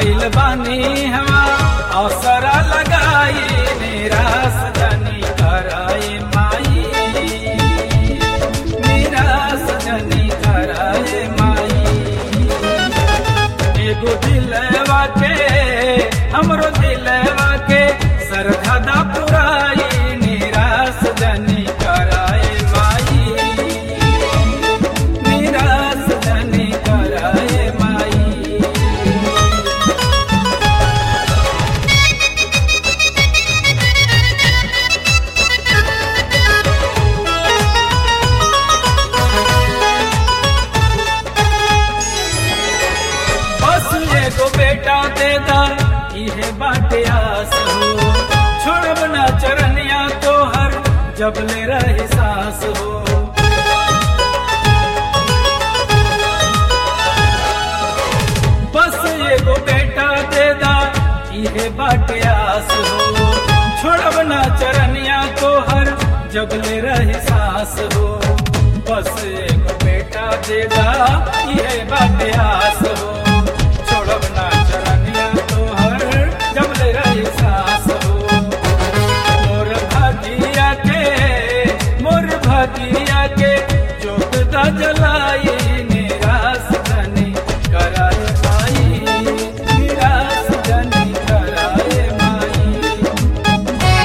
आइल बानी हवा अवसर लगाई निराश जनी कराए माई निराश जनी कराए माई एगो दिलवा के हमरो दिलवा के सरधा पुराई निराश जनी कराए माई निराश जनी कराए माई बस एगो बेटा दे दा इहे बाटे आस हो छोड़ब ना चरनिया तोहर जब ले रही सांस हो बस एगो बेटा दे दा इहे बाटे आस हो छोड़ब ना चरनिया तोहर जब ले रही सांस हो बस एगो बेटा दे दा इहे बाटे आस हो छोड़ब ना चरनिया तोहर जब ले रही सांस हो मोर भागिया के मोर भागिया के जोत दा जलाई निराश जनी कराए माई निराश जनी कराए माई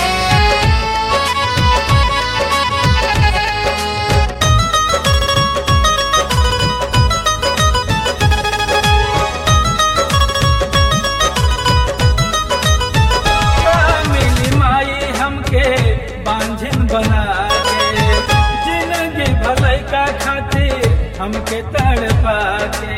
मिली माई हमके बांझन बना के जिंदगी भलाई का खातिर हमके तड़पा के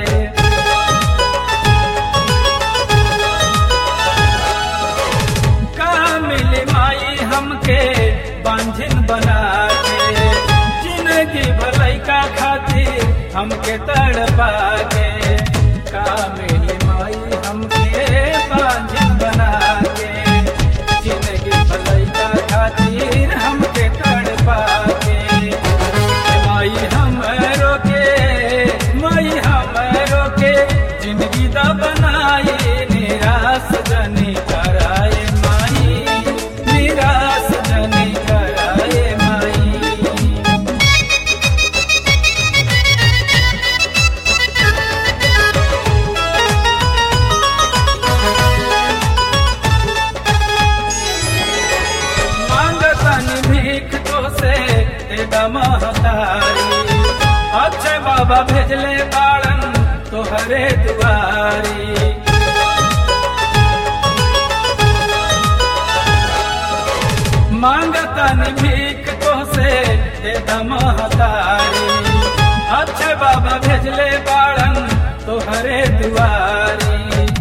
का मिली माई हमके बांझन बना के जिंदगी भलाई का खातिर हमके तड़पा के का मिली माई हमके बांझन बना के जिंदगी भलाई का खातिर हमके तड़पा के माई हमरो के माई हमरो के जिंदगी दा बनाई निराश जनी कराए माई निराश जनी कराए माई मांगतनी भीख तो से तेरा महतारी अच्छे बाबा भेजले बाड़न तोहरे दुआरी मांगतनी भीख तो से तेरा महतारी अच्छे बाबा भेजले बाड़न तोहरे दुआरी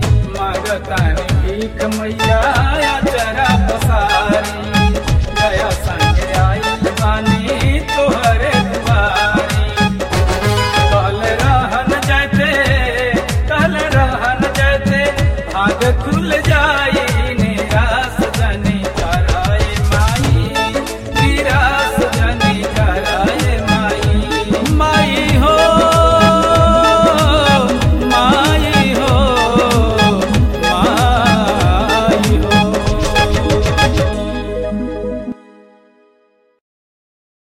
मांगतनी भीख मैया चरा पसारी गया